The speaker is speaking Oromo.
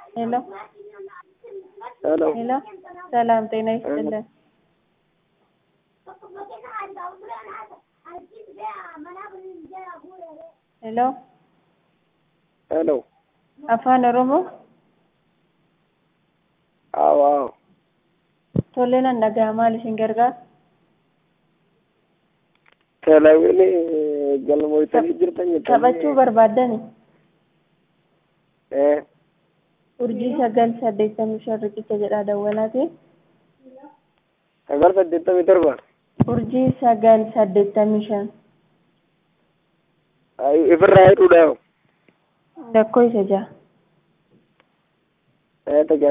ሄሎ ሄሎ ሄሎ፣ ሰላም ጤና ይስጥልን። ሄሎ ሄሎ afaan oromoo አዎ አዎ tole nan dhaga'a maal isin gargaara teelawini galmoytanii jirtan taphachuu barbaaddani ee urjii sagal saddeettamii shan riqicha jedhaa dawwalaati sagal saddeettamii torba urjii sagal saddeettamii shan ayu ifirraa hedhuudha lakkoo isa jaha ee